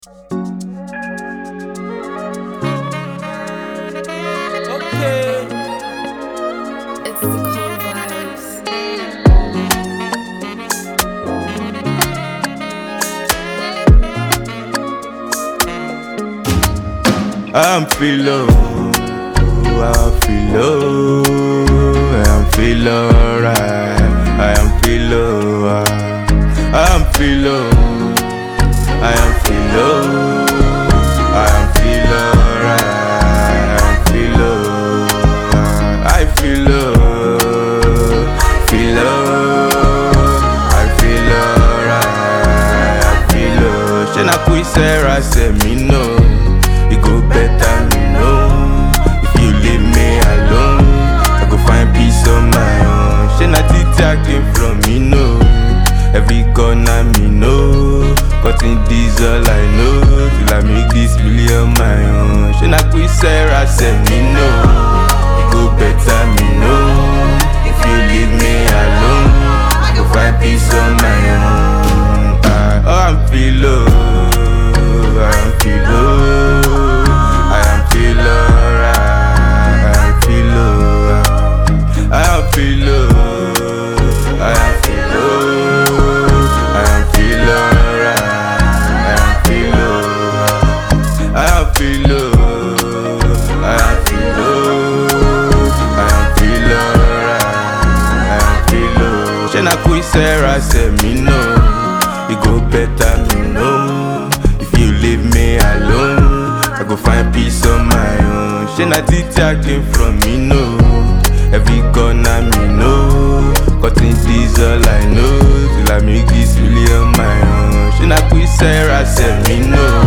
Okay. It's the cool vibes. I'm feel low, I feel low, I'm feel alright, I am feel low, I'm feel low, I am feel low, I am feel alright, I am feel low, I feel low, feel low, I feel alright, I feel low. Ṣé na kú iṣẹ́ ra ṣe mí náà? It go better me know If you leave me alone I go find peace on my own Ṣé na títí I came from me know Every corner me know Cutting this all I know Till I make this million my own Ṣé na kú iṣẹ́ ra ṣe mí know It go better me know If you leave me alone I go find peace on my own I, Oh I'm feel low I am feel low I am feel alright I am feel low I am feel low I am feel low I am feel alright I am feel low I am feel low I am feel low I am feel alright I am feel low Ṣé na kú iṣẹ́ ra ṣe mí náà? It go better me know If you leave me alone I go find peace on my own Ṣé na títí I came from me know Every corner me know Cutting this all I know Till I make this million my own Ṣé na kú iṣẹ́ ra ṣe mí know